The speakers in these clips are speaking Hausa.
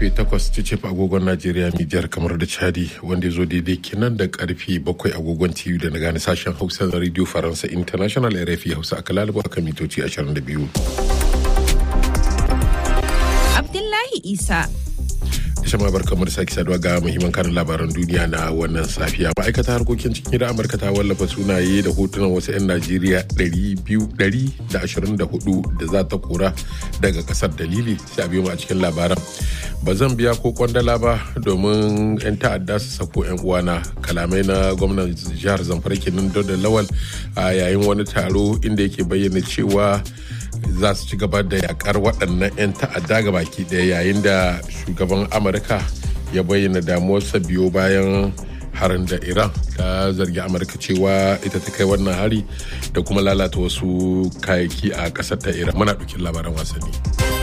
karfe 8 cicif agogon Najeriya Nijar kamar da Chadi wanda ya zo daidai kenan da karfe 7 agogon TV da na gane sashen Hausa na Radio Faransa International RFI Hausa aka lalaba kan mitoci 22. Abdullahi Isa. Shama bar kamar sake saduwa ga muhimman kanin labaran duniya na wannan safiya. Ma'aikata harkokin cikin gida Amurka ta wallafa sunaye da hotunan wasu 'yan Najeriya 224 da za ta kora daga kasar dalili sai a biyo mu a cikin labaran. Ba zan biya ko kwandala ba domin 'yan ta'adda su sako 'yan uwana kalamai na gwamnan jihar Zamfara kenan da Lawal a yayin wani taro inda yake bayyana cewa za su ci gaba da yakar waɗannan 'yan ta'adda ga baki ɗaya yayin da shugaban amurka ya bayyana damuwarsa biyo bayan harin da iran ta zargi amurka cewa ita ta kai wannan hari da kuma lalata wasu kayayyaki a ƙasar ta iran muna ɗaukin labaran wasanni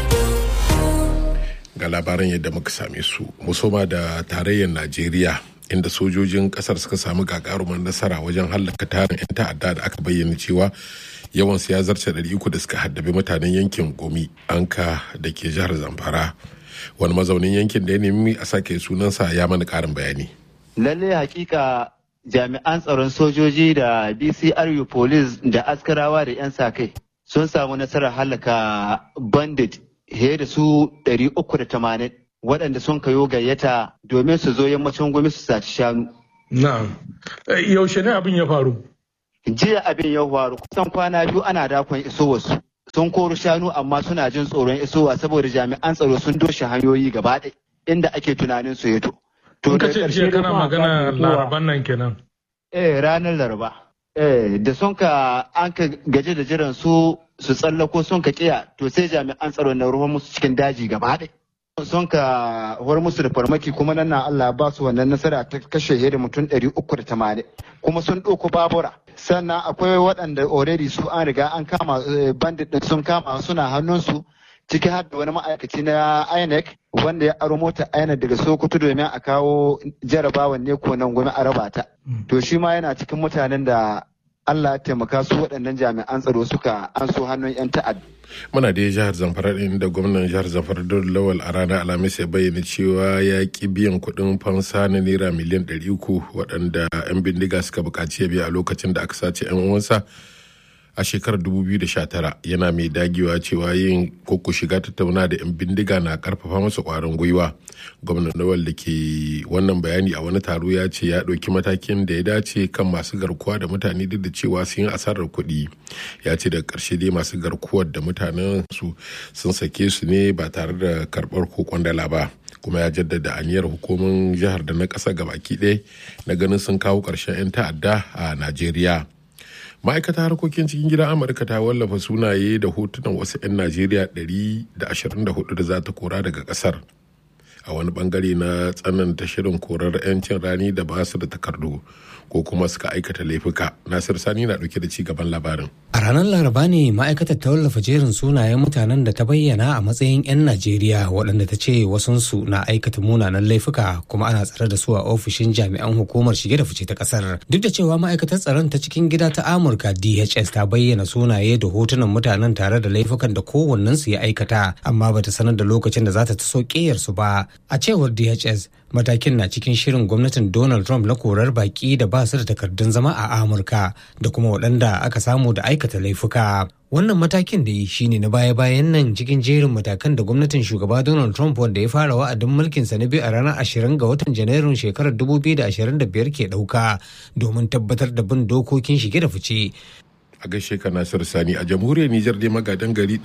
ga labaran yadda muka same su musoma da tarayyar najeriya inda sojojin kasar suka samu gagarumar nasara wajen hallaka tarin 'yan ta'adda da aka bayyana cewa yawan ya zarce 300 da suka haddabi mutanen yankin gomi anka da ke jihar zamfara wani mazaunin yankin da ya nemi a sake sunansa ya mana karin bayani lalle hakika jami'an tsaron sojoji da bcru police da askarawa da 'yan sa-kai sun samu nasarar halaka bandit he da su 380 waɗanda sun kayo gayyata domin su zo yammacin gwamnati su saci shanu. Na, yaushe ne abin ya faru? Jiya abin ya faru kusan kwana biyu ana dakon isowarsu. Sun koro shanu amma suna jin tsoron isowa saboda jami'an tsaro sun doshe hanyoyi gaba ɗaya inda ake tunanin su yato. To ka ce jiya kana magana laraban nan kenan. Eh ranar laraba. Eh da sun ka an ka gaje da jiran su su tsallako sun ka kiya to sai jami'an tsaro na ruwan musu cikin daji gaba ɗaya. sun ka war musu da farmaki kuma nan na Allah ba su wannan nasara ta kashe da mutum 380 kuma sun ɗauko babura sannan akwai waɗanda already su an riga an kama bandit din sun kama suna hannunsu ciki har da wani ma'aikaci na INEC wanda ya aro mota INEC daga Sokoto domin a kawo jarabawan ne ko nan gwamnati a raba ta to shi ma yana cikin mutanen da Allah ya taimaka su waɗannan jami'an tsaro suka an so hannun 'yan ta'adda. Muna da jihar Zamfara ɗin da gwamnan jihar Zamfara Dole Lawal a ranar Alhamis ya bayyana cewa ya ki biyan kuɗin fansa na naira miliyan ɗari uku waɗanda 'yan bindiga suka buƙaci ya biya a lokacin da aka sace 'yan uwansa a shekarar 2019 yana mai dagewa cewa yin koko shiga tattauna da 'yan bindiga na karfafa masa kwarin gwiwa gwamnan nawal da ke wannan bayani a wani taro ya ce ya ɗauki matakin da ya dace kan masu garkuwa da mutane duk da cewa sun yi asarar kuɗi ya ce daga ƙarshe dai masu garkuwar da mutanen su sun sake su ne ba tare da karɓar ko kwandala ba kuma ya jaddada aniyar hukumin jihar da na ƙasa gabaki ɗaya na ganin sun kawo ƙarshen 'yan ta'adda a najeriya ma'aikatar harkokin cikin gidan amurka ta wallafa sunaye da hotunan wasu 'yan najeriya 124 da za ta kora daga kasar a wani bangare na tsananta shirin korar 'yancin rani da ba su da takardu ko kuma suka aikata laifuka nasir sani na dauke da ci gaban labarin a ranar laraba ne ma'aikatar ta wallafa jerin sunayen mutanen da ta bayyana a matsayin 'yan najeriya waɗanda ta ce wasunsu na aikata munanan laifuka kuma ana tsare da su a ofishin jami'an hukumar shige da fice ta ƙasar duk da cewa ma'aikatar tsaron ta cikin gida ta amurka dhs ta bayyana sunaye da hotunan mutanen tare da laifukan da kowannensu ya aikata amma bata sanar da lokacin da za ta taso su ba a cewar dhs matakin na cikin shirin gwamnatin donald trump na korar baki da ba su da takardun zama a amurka da kuma waɗanda aka samu da aikata laifuka wannan matakin da yi shine na baya-bayan nan cikin jerin matakan da gwamnatin shugaba donald trump wanda ya fara wa'adin mulkinsa na biyu a ranar 20 ga watan janairun shekarar 2025 ke ɗauka domin tabbatar da bin dokokin shige da fice a gaishe ka Nasir Sani a jamhuriyar Nijar dai magadan gari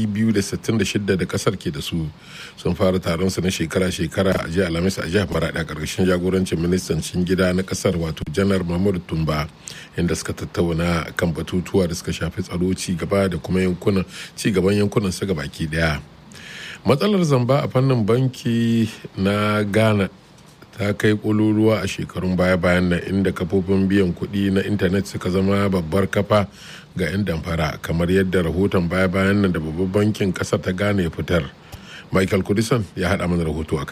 266 da kasar ke da su sun fara taron su na shekara-shekara a jiya Alhamis a jihar Maradi a ƙarƙashin jagorancin ministan cin gida na kasar wato Janar Mahmud Tumba inda suka tattauna kan batutuwa da suka shafi tsaro ci gaba da kuma yankunan ci gaban yankunan su baki daya. Matsalar zamba a fannin banki na Ghana ta kai ƙololuwa a shekarun baya-bayan nan inda kafofin biyan kuɗi na intanet suka zama babbar kafa ga 'yan damfara kamar yadda rahoton baya-bayan nan da babban bankin ƙasar ta gane ya fitar michael kudisan ya haɗa mana rahoto a kai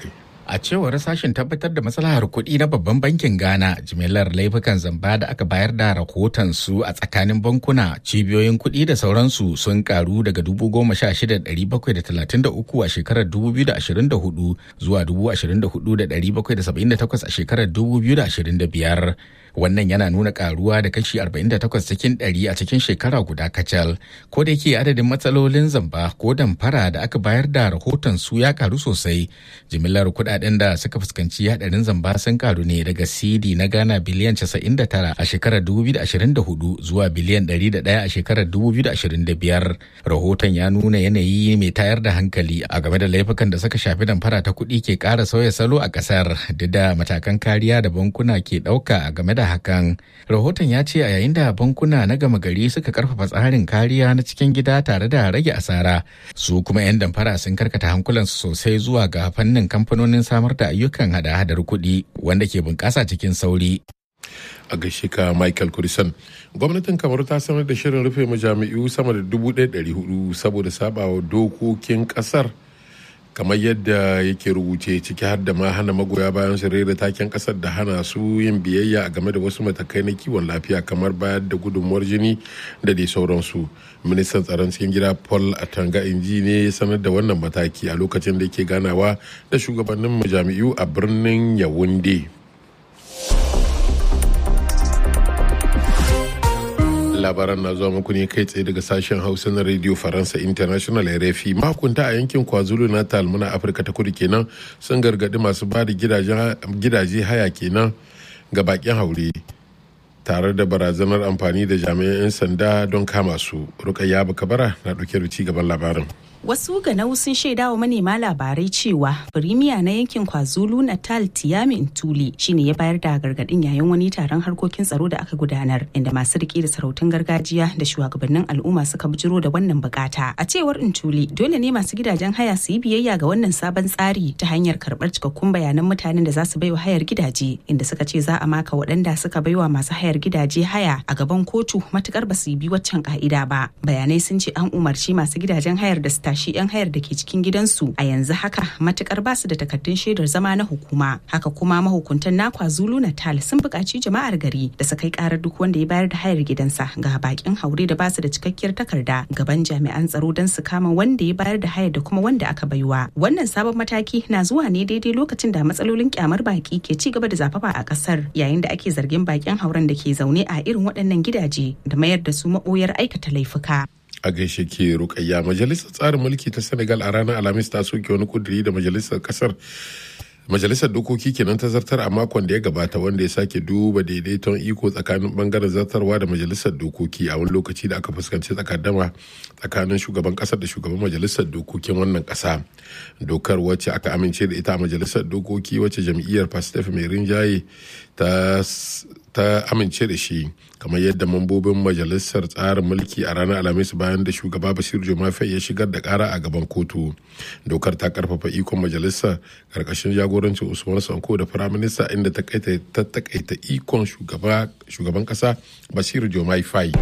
A cewar sashen tabbatar da maslahar kuɗi na babban bankin Ghana, jimillar laifukan zamba da aka bayar da rahoton su a tsakanin bankuna, cibiyoyin kuɗi da sauransu sun karu daga 16,733 a shekarar 2024 zuwa 24,778 a shekarar 2025. Wannan yana nuna karuwa da kashi 48 cikin 100 a cikin shekara guda kacal. Ko da yake adadin matsalolin zamba ko damfara da aka bayar da rahoton su ya karu sosai. Jimillar kudaden da suka fuskanci hadarin zamba sun karu ne daga CD na Ghana biliyan 99 a shekarar 2024 zuwa biliyan 101 a shekarar 2025. Rahoton ya nuna yanayi mai tayar da hankali a game da laifukan da suka shafi damfara ta kuɗi ke ƙara sauya salo a ƙasar duk da matakan kariya da bankuna ke ɗauka a game da hakan. Rahoton ya ce a yayin da bankuna na gama gari suka karfafa tsarin kariya na cikin gida tare da rage asara, su kuma 'yan damfara sun karkata hankulansu sosai zuwa ga fannin kamfanonin samar da ayyukan hada-hadar kuɗi wanda ke bunƙasa cikin sauri. a gaishe ka michael kurisan gwamnatin kamaru ta sanar da shirin rufe majami'u sama da 1,400 saboda sabawa dokokin kasar kamar yadda yake rubuce ciki har da ma hana magoya bayan su rera taken kasar da hana su yin biyayya a game da wasu matakai na kiwon lafiya kamar bayar da gudunmuwar jini da dai sauransu ministan tsaron cikin gida paul atanga inji ne ya sanar da wannan mataki a lokacin da yake ganawa da shugabannin majami'u a birnin yawunde labaran na zuwa muku ne kai tsaye daga sashen hausa na radio faransa international rfi mahukunta a yankin kwazulu natal muna afirka ta kudu kenan sun gargadi masu ba da gidaje haya kenan ga bakin haure tare da barazanar amfani da jami'an 'yan sanda don kama su rukayya bakabara na ɗauke da ci gaban labarin Wasu ganau sun shaida wa manema labarai cewa firimiya na yankin KwaZulu Natal Tiyami Ntuli shine ya bayar da gargadin yayin wani taron harkokin tsaro da aka gudanar inda masu rike da sarautun gargajiya da shugabannin al'umma suka bijiro da wannan bukata. A cewar Ntuli dole ne masu gidajen haya su yi biyayya ga wannan sabon tsari ta hanyar karɓar cikakkun bayanan mutanen da za su baiwa hayar gidaje inda suka ce za a maka waɗanda suka baiwa masu hayar gidaje haya a gaban kotu matukar ba su yi bi waccan ka'ida ba. Bayanai sun ce an umarci masu gidajen hayar da su tashi 'yan hayar da ke cikin gidansu a yanzu haka matukar basu da takardun shaidar zama na hukuma haka kuma mahukuntan na kwazulu natal sun buƙaci jama'ar gari da su kai karar duk wanda ya bayar da hayar gidansa ga bakin haure da basu da cikakkiyar takarda gaban jami'an tsaro don su kama wanda ya bayar da hayar da kuma wanda aka baiwa wannan sabon mataki na zuwa ne daidai lokacin da matsalolin kyamar baki ke ci gaba da zafafa a kasar yayin da ake zargin bakin hauren da ke zaune a irin waɗannan gidaje da mayar da su maɓoyar aikata laifuka a gaishe ke rukayya majalisar tsarin mulki ta senegal a ranar alhamis ta soke wani kuduri da majalisar kasar majalisar dokoki kenan ta zartar a makon da ya gabata wanda ya sake duba daidaiton iko tsakanin bangaren zartarwa da majalisar dokoki a wani lokaci da aka fuskanci tsakaddama tsakanin shugaban kasar da shugaban majalisar dokokin wannan kasa dokar wacce aka amince da ita a majalisar dokoki wacce jam'iyyar pastef mai rinjaye ta ta amince da shi kamar yadda mambobin majalisar tsarin mulki a ranar alhamis bayan da shugaba basiru jomafai ya shigar da kara a gaban kotu dokar ta karfafa ikon majalisar karkashin jagorancin usman sanko da firaminista inda ta takaita ikon shugaban kasa basiru jomafai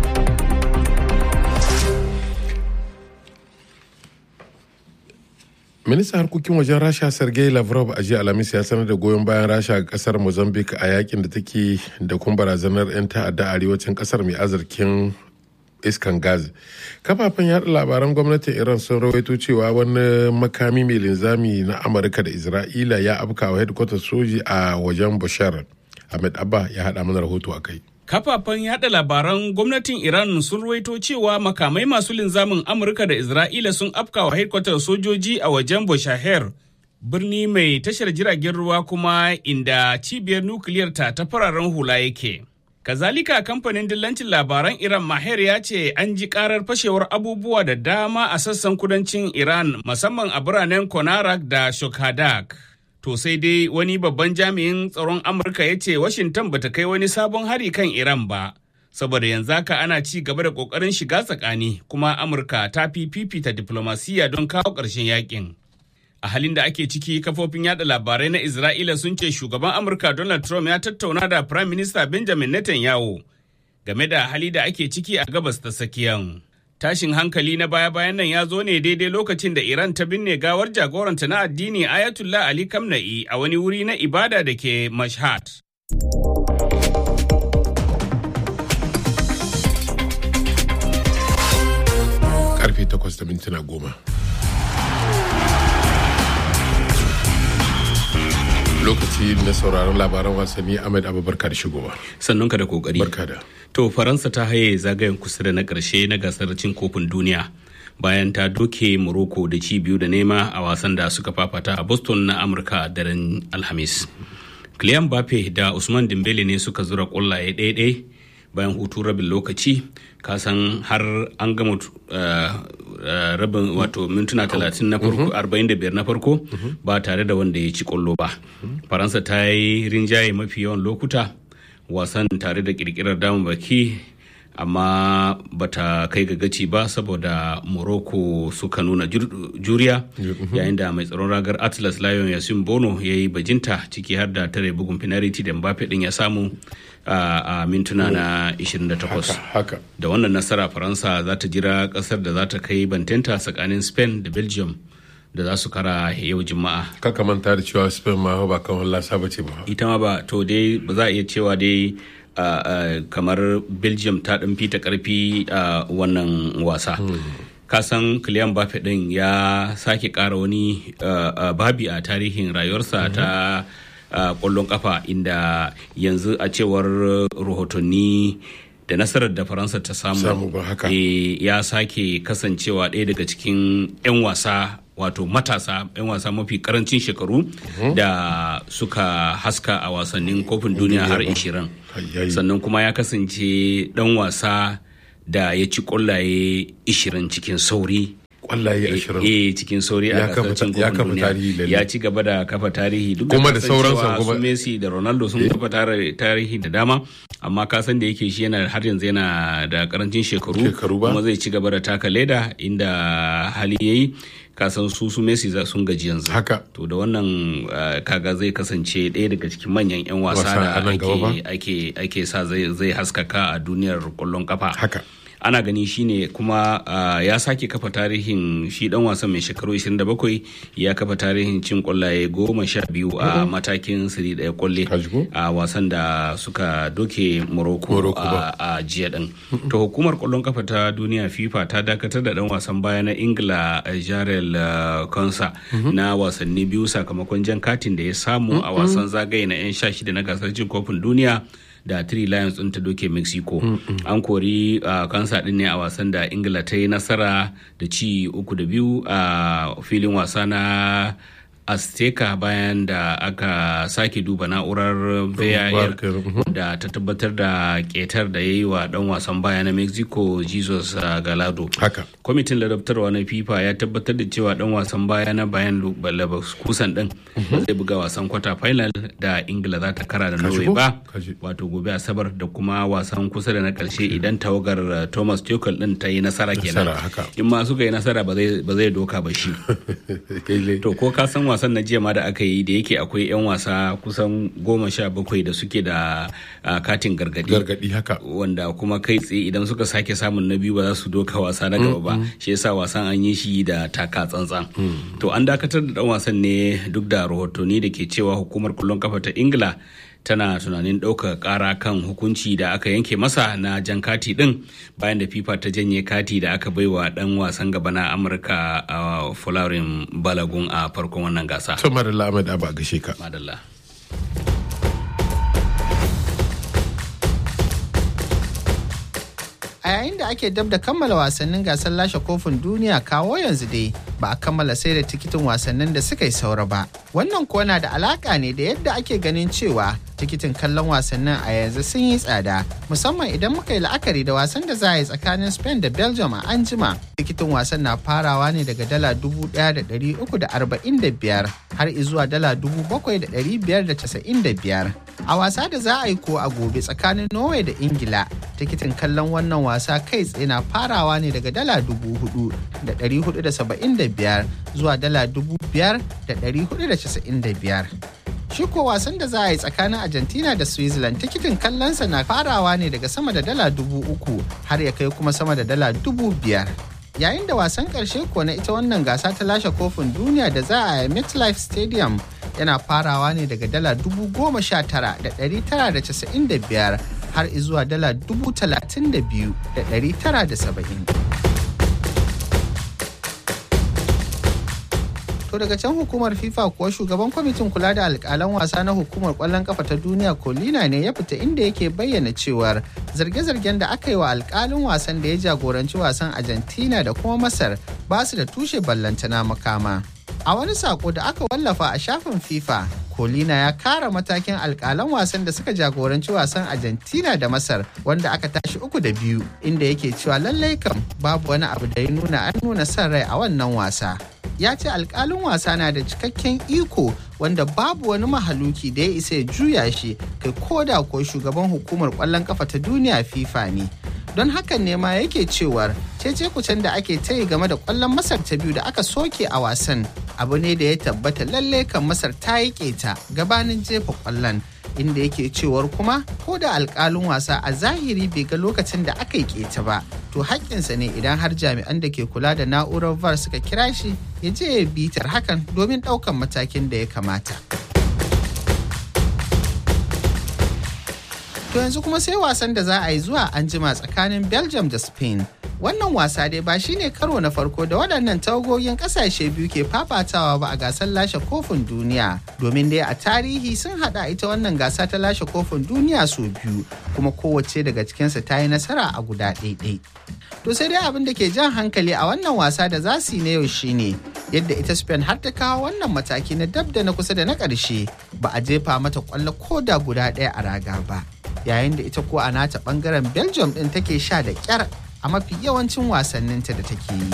ministan harkokin wajen rasha sergei lavrov a jiya alhamis ya sanar da goyon bayan rasha ga kasar mozambique a yakin da take da kuma barazanar 'yan ta'adda a arewacin kasar mai azarkin iskan gas kafafen yada labaran gwamnatin iran sun rawaito cewa wani makami mai linzami na amurka da isra'ila ya afkawa headquarters soji a wajen bashar ahmed abba ya haɗa mana rahoto a kai Kafafen yada labaran gwamnatin Iran sun ruwaito cewa makamai masu linzamin Amurka da Isra'ila sun afkawa haikwatar sojoji a wajen Boshaher, birni mai tashar jiragen ruwa kuma inda cibiyar nukiliyar ta ta fararen hula yake. Kazalika kamfanin dillancin labaran Iran Maher ya ce an ji karar fashewar abubuwa da dama a sassan kudancin Iran musamman a biranen Konarak da Shokhadak. To sai dai wani babban jami'in tsaron Amurka ya ce Washington bata kai wani sabon hari kan Iran ba, saboda yanzu haka ana ci gaba da ƙoƙarin shiga tsakani kuma Amurka ta fi fifita diplomasiya don kawo ƙarshen yakin. A halin da ake ciki kafofin yada labarai na Isra'ila sun ce shugaban Amurka Donald Trump ya tattauna da Prime Minister Benjamin Netanyahu game da hali da ake ciki a gabas ta tsakiyan. Tashin hankali na baya-bayan nan ya zo ne daidai lokacin da Iran ta binne gawar jagoranta na addini Ayatollah Ali Kamna'i a wani wuri na ibada da ke Mashhad. Karfe takwas da mintuna goma. Lokaci na sauraron labaran wasanni Ahmed Abubakar shigowa. Sannunka da kokari. Barka da. To Faransa ta haye zagayen kusa da na ƙarshe na gasar cin kofin duniya bayan ta doke Morocco da ci biyu da nema a wasan da suka fafata a Boston na Amurka daren Alhamis. Kylian Mbappe da Usman Dembele ne suka zura ƙwallaye ɗaya-ɗaya bayan hutu rabin lokaci kasan har an gama rabin wato mintuna 30 na farko 45 na farko ba tare da wanda ya ci ƙwallo ba. Faransa ta yi rinjaye mafi yawan lokuta wasan tare da kirkirar baki amma bata kai ga gaci ba saboda morocco suka nuna juriya yayin da mai tsaron ragar atlas lion yasin bono ya yi bajinta ciki har da tare bugun penalty da mbappe din ya samu a mintuna na 28 da wannan nasara faransa za ta jira kasar da za ta kai bantenta tsakanin spain da belgium da za su kara yau juma'a kaka manta da cewa spain ma ba kan wallasa ba ce ba ita ma ba to dai ba za a iya cewa dai uh, uh, kamar belgium ta ɗan fita karfi a uh, wannan wasa kasan Kylian Mbappe din ya sake ƙara wani babi a tarihin rayuwarsa ta ƙwallon kafa inda yanzu a cewar rahotanni da nasarar da faransa ta samu ya sake kasancewa ɗaya daga cikin 'yan wasa wato matasa 'yan wasa mafi karancin shekaru da suka haska a wasannin kofin duniya har 20 sannan kuma ya kasance dan wasa da ya ci kwallaye 20 cikin sauri kwallaye 20 eh cikin sauri a gasar cin kofin duniya ya ci gaba da kafa tarihi duk kuma da sauransa kuma su Messi da Ronaldo sun kafa tarihi da dama amma ka san da yake shi yana har yanzu yana da karancin shekaru kuma zai ci gaba da taka leda inda hali yayi kasan su su Messi sun gaji yanzu. Haka. To da wannan kaga zai kasance ɗaya daga cikin manyan 'yan wasa da ake ake sa zai haskaka a duniyar kwallon kafa. Haka. ana gani shine kuma uh, ya sake kafa tarihin shi dan wasan mai shekaru 27 ya kafa tarihin cin kwallaye goma sha biyu a matakin siri daya kwalle a wasan da suka doke morocco a jiya din to hukumar kwallon kafa ta duniya fifa ta dakatar da dan wasan baya na ingila jarel konsa na wasanni biyu sakamakon jan katin da ya samu a wasan zagaye na 'yan sha shida na gasar cin kofin duniya da Three Lions ɗin ta doke Mexico. Mm -hmm. An kori uh, kansa ɗin ne a wasan da Ingila ta yi nasara da ci uku da biyu a uh, filin wasa na Azteca bayan da aka sake duba na'urar VAR da ta tabbatar da ketar da ya yi wa dan wasan baya na Mexico Jesus uh, Galado. Haka. Kwamitin ladabtarwa na FIFA ya tabbatar da cewa dan wasan baya na bayan kusan din zai buga wasan kwata final da Ingila za ta kara da Norway ba. Wato gobe Asabar da kuma wasan kusa da na karshe idan tawagar Thomas Tuchel din ta yi nasara kenan. In ma suka yi nasara ba zai doka ba shi. To ko ka san wasan na jiya ma da aka yi da yake akwai 'yan wasa kusan goma sha bakwai da suke da katin gargadi gargadi haka wanda kuma kai tsaye idan suka sake samun na biyu ba za su doka wasa na gaba ba shi yasa wasan an yi shi da taka tsantsan to an dakatar da dan wasan ne duk da rahotanni da ke cewa hukumar kullon kafa ta ingila tana tunanin ɗaukar ƙara kan hukunci da aka yanke masa na jan kati ɗin bayan da fifa ta janye kati da aka baiwa ɗan wasan gaba na amurka a fularin balagun a farkon wannan gasa. to madalla ahmed abu a gashe ka madalla a yayin da ake dab da kammala wasannin gasar lashe kofin duniya kawo yanzu dai ba a kammala sai da tikitin wasannin da suka yi saura ba wannan kuwa na da alaka ne da yadda ake ganin cewa tikitin kallon wasannin a yanzu sun yi tsada musamman idan muka yi la'akari da wasan da za a yi tsakanin spain da belgium a anjima tikitin wasan na farawa ne daga dala dubu daya da dari uku da arba'in da biyar har izuwa dala dubu bakwai da dari biyar da casa'in da biyar a wasa da za a yi ko a gobe tsakanin norway da ingila tikitin kallon wannan wasa kai tsaye na farawa ne daga dala dubu hudu da dari hudu da saba'in da biyar zuwa dala dubu biyar da dari hudu da casa'in da biyar shi ko wasan da za a yi tsakanin argentina da switzerland tikitin kallonsa na farawa ne daga sama da dala dubu uku har ya kai kuma sama da dala dubu biyar yayin da wasan karshe ko na ita wannan gasa ta lashe kofin duniya da za a yi MetLife Stadium yana farawa ne daga dala dubu goma sha tara da ɗari tara da casa'in da biyar har izuwa dala dubu talatin da biyu da ɗari tara da saba'in. To daga can hukumar FIFA kuwa shugaban kwamitin kula da alkalan wasa na hukumar kwallon kafa ta duniya Colina ne ya fita inda yake bayyana cewar zarge-zargen da aka yi wa alkalin wasan da ya jagoranci wasan Argentina da kuma Masar ba su da tushe ballantana makama. A wani sako da aka wallafa a shafin FIFA, Colina ya kara matakin alkalan wasan da suka jagoranci wasan Argentina da Masar wanda aka tashi uku da biyu inda yake cewa lallai kam babu wani abu da ya nuna an nuna son rai a wannan wasa. ya ce alkalin wasa na da cikakken iko wanda babu wani mahaluki da ya isa ya juya shi kai koda ko shugaban hukumar kwallon kafa ta duniya fifa ne don hakan ne ma yake cewar cece kucen da ake tayi game da kwallon masar ta biyu da aka soke a wasan abu ne da ya tabbata lalle kan masar ta yi keta gabanin jefa kwallon inda yake cewar kuma ko da alkalin wasa a zahiri bai ga lokacin da aka yi keta ba to haƙƙinsa ne idan har jami'an da ke kula da na'urar var suka kira shi ya je ya bitar hakan domin ɗaukan matakin da ya kamata. To yanzu kuma sai wasan da za a yi zuwa anjima tsakanin Belgium da Spain. Wannan wasa dai ba shine karo na farko da waɗannan tawagogin ƙasashe biyu ke fafatawa ba a gasar lashe kofin duniya. Domin dai a tarihi sun haɗa ita wannan gasa ta lashe kofin duniya sau biyu kuma kowace daga cikinsu ta yi nasara a guda ɗaiɗai. To sai dai abin da ke jan hankali a wannan wasa da za su yi na yau shine yadda ita Spain har ta kawo wannan mataki na dab da na kusa da na ƙarshe ba a jefa mata ƙwallo ko da guda ɗaya a raga ba. Yayin da ita ko a nata ɓangaren Belgium ɗin take sha da ƙyar a mafi yawancin wasanninta da take yi.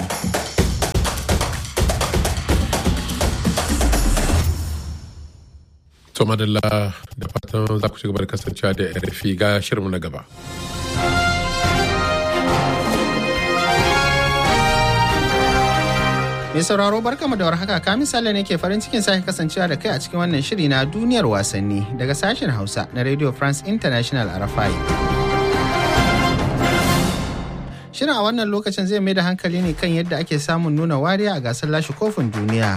To madalla da fatan za ku ci gaba da kasancewa da RFI ga shirinmu na gaba. Mai sauraro barkamu da warhaka ka misali ne ke farin cikin sake kasancewa da kai a cikin wannan shiri na duniyar wasanni daga sashen Hausa na Radio France International RFI. Shirin a wannan lokacin zai mai da hankali ne kan yadda ake samun nuna wariya a gasar lashe kofin duniya.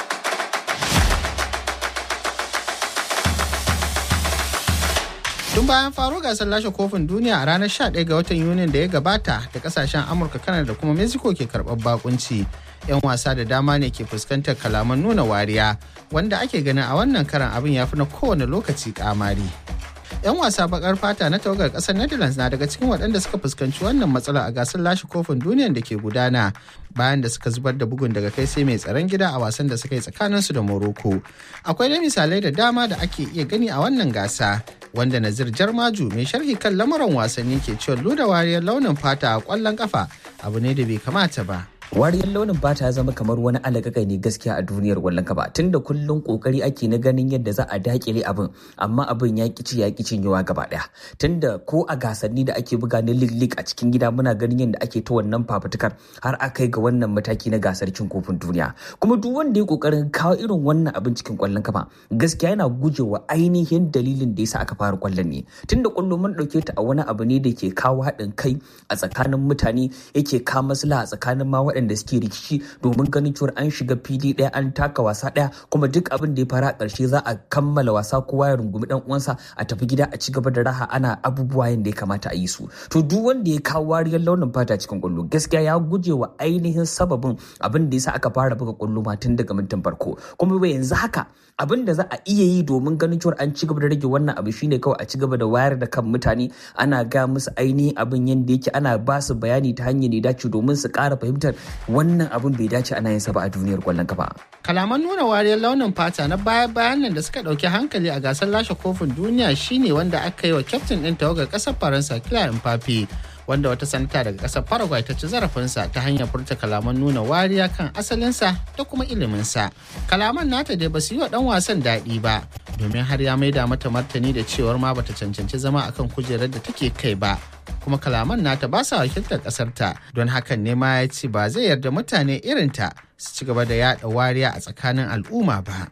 Tun bayan faro gasar lashe kofin duniya a ranar 11 ga watan Yunin da ya gabata da kasashen Amurka, Kanada da kuma Mexico ke karɓar bakunci. 'Yan wasa da dama ne ke fuskantar kalaman nuna wariya wanda ake ganin a wannan karan abin ya fi na kowane lokaci kamari. 'yan wasa bakar fata na tawagar kasar netherlands na daga cikin waɗanda suka fuskanci wannan matsala a gasar lashe kofin duniyan da ke gudana bayan da suka zubar da bugun daga kai sai mai tsaron gida a wasan da suka yi tsakaninsu da morocco akwai dai misalai da dama da ake iya gani a wannan gasa wanda nazir jarmaju mai sharhi kan lamuran wasanni ke cewa luda wariyar launin fata a kwallon kafa abu ne da bai kamata ba wariyar launin fata ya zama kamar wani alagagai ne gaskiya a duniyar wallon kafa tunda kullum kokari ake na ganin yadda za a dakile abin amma abin ya kici ya kici yawa gaba daya tunda ko a gasanni da ake buga na lig a cikin gida muna ganin yadda ake ta wannan fafutukar har a kai ga wannan mataki na gasar cin kofin duniya kuma duk wanda ya kokarin kawo irin wannan abin cikin kwallon kafa gaskiya yana gujewa ainihin dalilin da yasa aka fara kwallon ne tunda kwallo mun dauke ta a wani abu ne da ke kawo haɗin kai a tsakanin mutane yake kawo maslaha a tsakanin ma waɗanda suke rikici domin ganin cewa an shiga fili ɗaya an taka wasa ɗaya kuma duk abin da ya fara a ƙarshe za a kammala wasa kowa ya rungumi ɗan uwansa a tafi gida a ci gaba da raha ana abubuwa yadda ya kamata a yi su to duk wanda ya kawo wariyar launin fata cikin ƙwallo gaskiya ya guje wa ainihin sababin abin da yasa aka fara buga ƙwallo ma tun daga mintin farko kuma bai yanzu haka abin da za a iya yi domin ganin cewa an ci gaba da rage wannan abu shine kawai a ci gaba da wayar da kan mutane ana ga musu ainihin abin yadda yake ana ba su bayani ta hanyar da dace domin su ƙara fahimtar wannan abin bai dace ana yin sa ba a duniyar kwallon kafa. Kalaman nuna wariyar launin fata na baya-bayan nan da suka ɗauki hankali a gasar lashe kofin duniya shine wanda aka yi wa kyaftin ɗin tawagar ƙasar Faransa Kylian Mbappe wanda wata sanata daga ƙasar Paraguay ta ci zarafinsa ta hanyar furta kalaman nuna wariya kan asalinsa da kuma iliminsa. Kalaman nata dai ba su yi wa ɗan wasan daɗi ba domin har ya maida mata martani da cewar ma bata cancanci zama akan kujerar da take kai ba kuma kalaman nata ba sa wakiltar ƙasarta don hakan ne ma ya ce ba zai yarda mutane irinta su ci gaba da yaɗa wariya a tsakanin al'umma ba.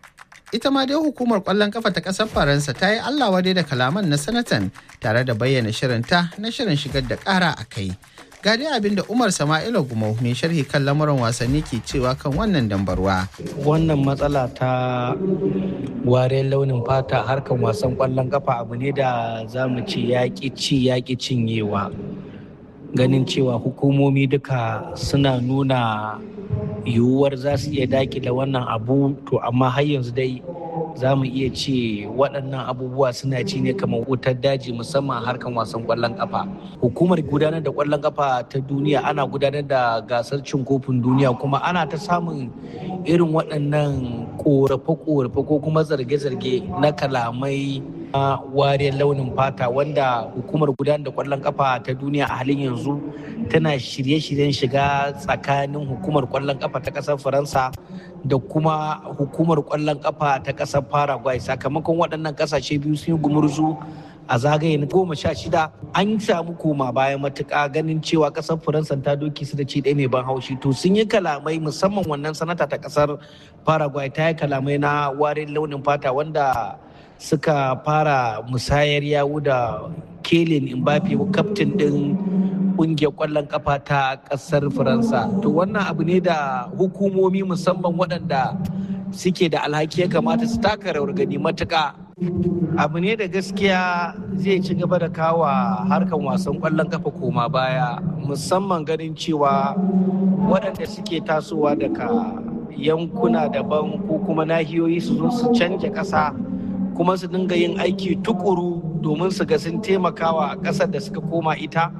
ita ma dai hukumar kwallon kafa ta kasar faransa ta yi allah wadai da kalaman na sanatan tare da bayyana shirinta na shirin shigar da kara a kai ga dai abin da umar sama'ila gumau mai sharhi kan lamuran wasanni ke cewa kan wannan dambarwa wannan matsala ta wariyar launin fata harkan wasan kwallon kafa abu ne da za mu ce yaƙi ci yaƙi cinyewa ganin cewa hukumomi duka suna nuna yiwuwar za su iya dakile wannan abu to amma har yanzu dai za mu iya ce waɗannan abubuwa suna ci ne kamar wutar daji musamman harkan wasan ƙwallon ƙafa hukumar gudanar da ƙwallon ƙafa ta duniya ana gudanar da gasar cin kofin duniya kuma ana ta samun irin waɗannan ƙorafe-ƙorafe ko kuma zarge-zarge na kalamai na wariyar launin fata wanda hukumar gudanar da ƙwallon ƙafa ta duniya a halin yanzu tana shirye-shiryen shiga tsakanin hukumar ƙwallon ƙafa ta ƙasar faransa da kuma hukumar ƙwallon ƙafa ta ƙasar Paraguay sakamakon waɗannan ƙasashe biyu sun yi gumurzu a zagaye na goma sha shida an samu koma bayan matuƙa ganin cewa ƙasar Faransa ta doki su da ci ɗaya mai ban haushi to sun yi kalamai musamman wannan sanata ta ƙasar Paraguay ta yi kalamai na warin launin fata wanda suka fara musayar yawu da Kelin Mbappe kaftin ɗin kungiyar kwallon kafa ta kasar faransa to wannan abu ne da hukumomi musamman waɗanda suke da alhaki ya kamata su taka rawar gani matuka abu ne da gaskiya zai ci gaba da kawa harkan wasan kwallon kafa koma baya musamman ganin cewa waɗanda suke tasowa daga yankuna daban ko kuma nahiyoyi su zo su canja ƙasa kuma su dinga yin aiki tukuru domin su ga sun taimakawa a ƙasar da suka koma ita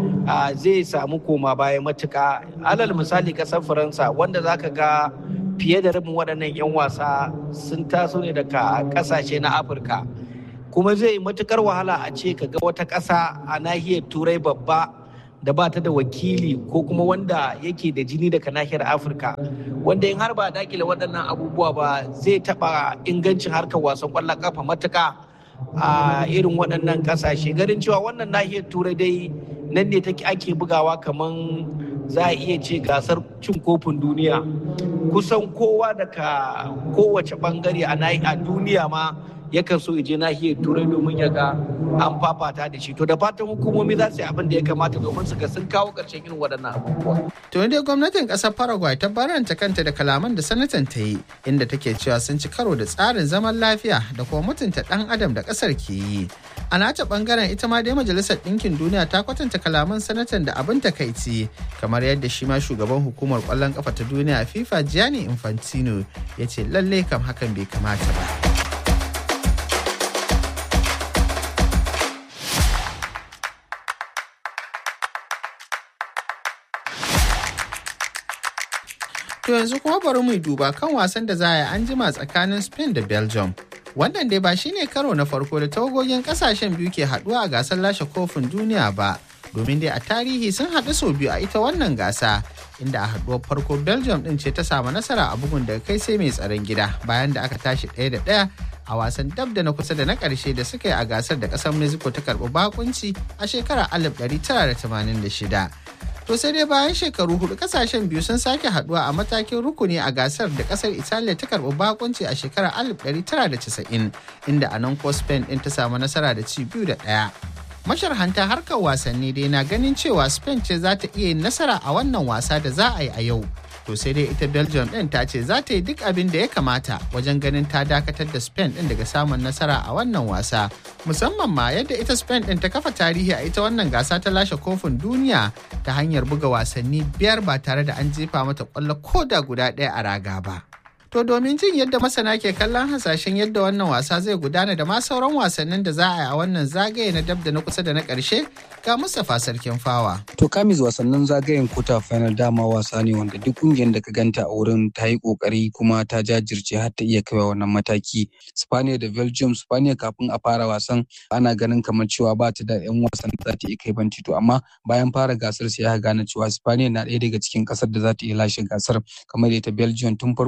zai samu koma baya matuka alal misali ƙasar faransa wanda zaka ga fiye da rabin waɗannan 'yan wasa sun taso ne daga ƙasashe na afirka kuma zai yi matukar wahala a ce ka ga wata ƙasa a nahiyar turai babba da ba ta da wakili ko kuma wanda yake da jini daga nahiyar afirka wanda in har ba dakile waɗannan abubuwa ba zai taɓa ingancin harkar wasan ƙwallon ƙafa matuka a irin waɗannan ƙasashe ganin cewa wannan nahiyar turai dai nan ne take ake bugawa kamar za a iya ce gasar cin kofin duniya kusan kowa daga kowace bangare a duniya ma yakan so je nahiyar turai domin ya ga an fafata da shi to da fatan hukumomi za su yi abin da ya kamata domin su ga sun kawo ƙarshen irin waɗannan abubuwa. to dai gwamnatin ƙasar paraguay ta baranta kanta da kalaman da sanatan ta yi inda take cewa sun ci karo da tsarin zaman lafiya da kuma mutunta ɗan adam da ƙasar ke yi a nata ɓangaren ita ma dai majalisar ɗinkin duniya ta kwatanta kalaman sanatan da abin takaici kamar yadda shi ma shugaban hukumar ƙwallon ƙafa ta duniya fifa gianni infantino ya ce lallai kam hakan bai kamata ba. To yanzu kuma bari mu duba kan wasan da za a yi an jima tsakanin Spain da Belgium. Wannan dai ba shine karo na farko da tawagogin kasashen biyu ke haduwa a gasar lashe kofin duniya ba. Domin dai a tarihi sun haɗu sau biyu a ita wannan gasa inda a haduwar farko Belgium din ce ta samu nasara a bugun daga kai sai mai tsaron gida bayan da aka tashi ɗaya da ɗaya a wasan dab da na kusa da na ƙarshe da suka yi a gasar da ƙasar Mexico ta karɓi bakunci a shekarar 1986. To sai dai bayan shekaru hudu kasashen biyu sun sake haduwa a matakin rukuni a gasar da kasar Italiya ta karbi bakunci a shekarar 1990 inda a nan ko Spain din ta samu nasara da ci biyu da ɗaya. Masharhanta harkar wasanni dai na ganin cewa Spain ce za ta iya yin nasara a wannan wasa da za a yi a yau. To sai dai ita Belgium din ta ce za ta yi duk abin da ya kamata wajen ganin ta dakatar da Spain din daga samun nasara a wannan wasa. Musamman ma yadda ita Spain din ta kafa tarihi a ita wannan gasa ta lashe kofin duniya ta hanyar buga wasanni biyar ba tare da an jefa mata kwallo ko da guda ɗaya a raga ba. To domin jin yadda masana ke kallon hasashen yadda wannan wasa zai gudana da ma sauran wasannin da za a yi a wannan zagaye na dab da na kusa da na ƙarshe ga Mustapha Sarkin Fawa. To kamis wasannin zagayen kota final dama wasa ne wanda duk ƙungiyar da ka ganta a wurin ta yi ƙoƙari kuma ta jajirce har ta iya kaiwa wannan mataki. Spaniya da Belgium, Spaniya kafin a fara wasan ana ganin kamar cewa ba ta da 'yan wasan da za ta iya kai banci to amma bayan fara gasar sai aka gane cewa Spaniya na ɗaya daga cikin ƙasar da za ta iya lashe gasar kamar ita Belgium tun farko ma dai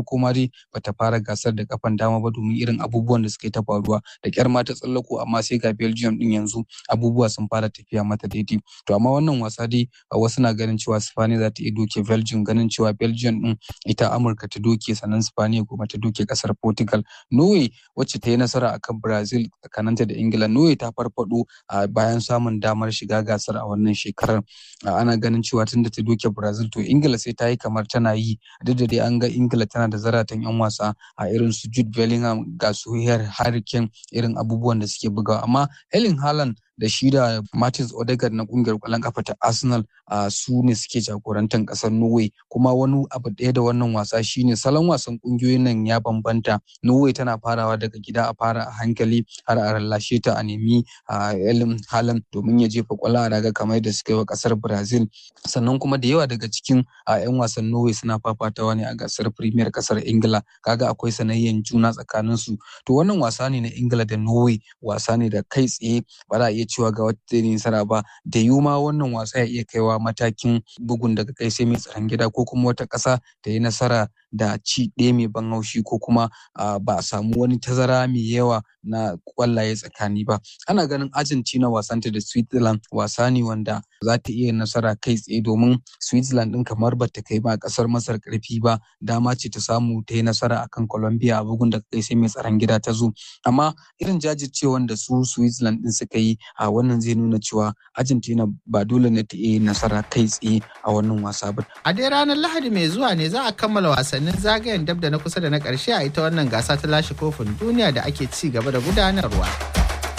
bata fara gasar da kafan dama ba domin irin abubuwan da suke ta faruwa da kyar ma ta tsallako amma sai ga Belgium din yanzu abubuwa sun fara tafiya mata daidai to amma wannan wasa dai wasu na ganin cewa Spain za ta iya doke Belgium ganin cewa Belgium din ita Amurka ta doke sannan Spain kuma ta doke kasar Portugal Norway wacce ta yi nasara akan Brazil tsakaninta da Ingila Norway ta farfado a bayan samun damar shiga gasar a wannan shekarar ana ganin cewa tunda ta doke Brazil to Ingila sai ta yi kamar tana yi duk da dai an ga Ingila tana da zaratan yan wasa a irin su Jude Bellingham ga su Harry Kane irin abubuwan da suke bugawa amma Erling Haaland da shi da Martins Odegaard na kungiyar kwallon kafa ta Arsenal a su ne suke jagorantar kasar Norway kuma wani abu ɗaya da wannan wasa shine salon wasan kungiyoyin nan ya bambanta Norway tana farawa daga gida a fara a hankali har a rallashe ta a nemi a Erling Haaland domin ya jefa kwallo a raga kamar da suka yi wa kasar Brazil sannan kuma da yawa daga cikin a 'yan wasan Norway suna fafatawa ne a gasar Premier kasar Ingila kaga akwai sanayyan juna tsakanin su to wannan wasa ne na Ingila da Norway wasa ne da kai tsaye ba za a iya cewa ga wata nasara ba da ma wannan wasa ya iya kaiwa matakin bugun daga kai sai mai tsaron gida ko kuma wata ƙasa ta yi nasara da ci ɗaya mai ban haushi ko kuma ba a samu wani tazara mai yawa na kwallaye tsakani ba ana ganin argentina wasanta da switzerland wasa ne wanda za ta iya nasara kai tsaye domin switzerland ɗin kamar ba ta kai ba ƙasar masar ƙarfi ba dama ce ta samu ta yi nasara akan colombia a bugun da kai sai mai tsaron gida ta zo amma irin jajircewan da su switzerland ɗin suka yi a wannan zai nuna cewa argentina ba dole ne ta iya nasara kai tsaye a wannan wasa ba a dai ranar lahadi mai zuwa ne za a kammala wasannin zagayen dab da na kusa da na ƙarshe a ita wannan gasa ta lashe kofin duniya da ake ci gaba da gudanarwa